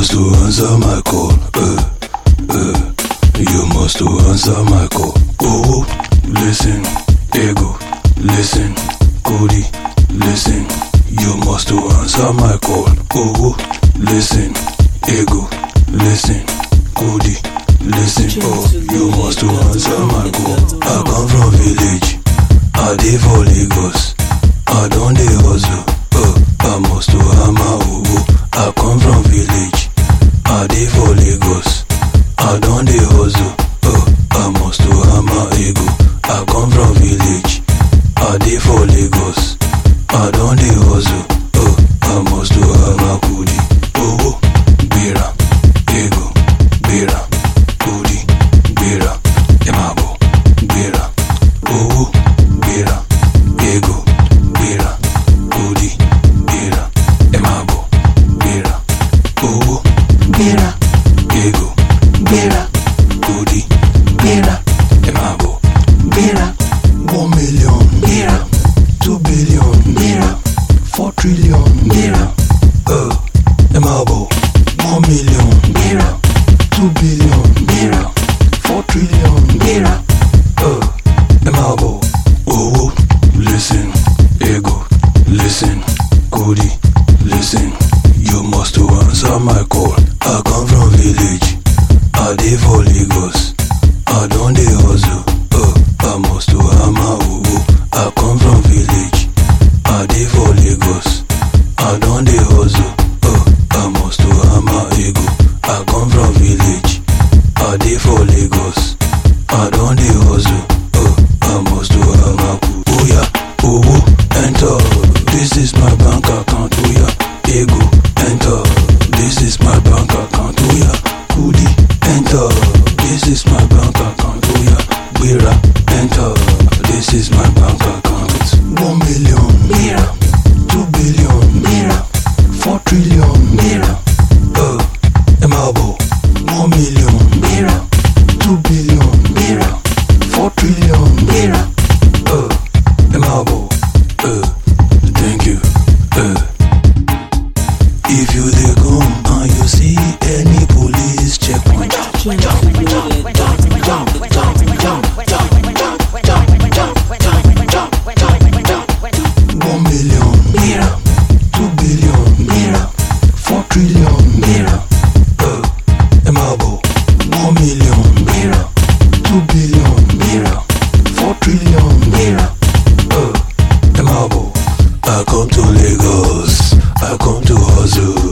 must to answer my call. Uh, uh, you must to answer my call. Oh, listen, ego, listen, Cody, listen. You must to answer my call. Oh, listen, ego, listen, Cody, listen. Oh, you must to answer my call. I come from village, I dey for Lagos. I don dey hustle. Uh, I must to hammer owo. I come from village, I dey for Lagos. I don dey hustle. Uh, I must to hammer ego. I come from village, I dey for Lagos. I don dey hustle. Uh, I must to hammer kudi. Owo, gbera, ego, gbera, kudi, gbera, emabo, gbera, owo, gbera, ego, gbera, kudi, gbera, emabo, gbera, owo, Gbéra, ego, gbéra, kudi, gbéra, emabo. gbéra, One million, gbéra, two billion, gbéra, four trillion, gbéra, uh, emabo. One million, gbéra, two billion, gbéra, four trillion, gbéra, uh, emabo. Oh, listen, ego, listen, Cody, listen. You must to answer my call. I come from village, I dey for Lagos. I don dey hustle, uh, I must to hammer owo. I come from village, I dey for Lagos. I don dey hustle, uh, I must to hammer ego. I come from village, I dey for Lagos. I don dey hustle, uh, I must to hammer ku. Oya, owo, enter. This is my bank account. Oya, ego, enter. This is my bank account. Oya, kudi, enter. This is my bank account. Oya, gbera, enter. This is my bank account. One million, gbéra, two billion, gbéra, four trillion, gbéra, uh, emabo. One million, gbéra, two billion, gbéra, four trillion, gbéra, uh, emabo. Uh, thank you. Uh, if you dey come and you see any police checkpoint, one million, gbéra, two billion, gbéra, four trillion, gbéra, uh, emabo. One million, gbéra, two billion, gbéra, four trillion, gbéra, uh, emabo. I come to Lagos, I come to hustle.